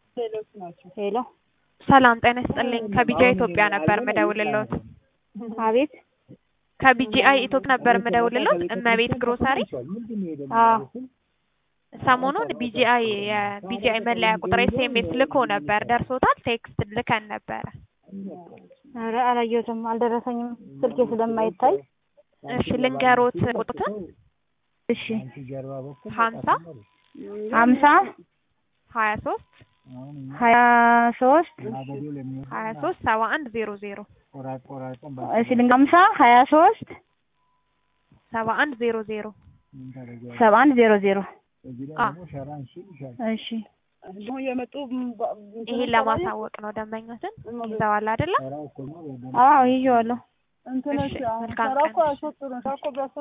ሄሎ ሰላም ጤና ይስጥልኝ። ከቢጂአይ ኢትዮጵያ ነበር የምደውልልዎት። አቤት ከቢጂአይ ኢትዮጵያ ነበር የምደውልልዎት። እመቤት ግሮሰሪ። አዎ ሰሞኑን ቢጂአይ የቢጂአይ መለያ ቁጥር ኤስኤምኤስ ልኮ ነበር። ደርሶታል? ቴክስት ልከን ነበረ። ኧረ አላየሁትም፣ አልደረሰኝም ስልኬ ስለማይታይ። እሺ ልንገሮት ቁጥሩን እሺ ሀምሳ ሀምሳ ሀያ ሶስት ሀያ ሶስት ሀያ ሶስት ሰባ አንድ ዜሮ ዜሮ እሺ ልንገ ሀምሳ ሀያ ሶስት ሰባ አንድ ዜሮ ዜሮ ሰባ አንድ ዜሮ ዜሮ አዎ እሺ ይሄን ለማሳወቅ ነው። ደንበኞትን ይዘዋል አይደለም? አዎ ይዤዋለሁ። እሺ መልካም ቀን።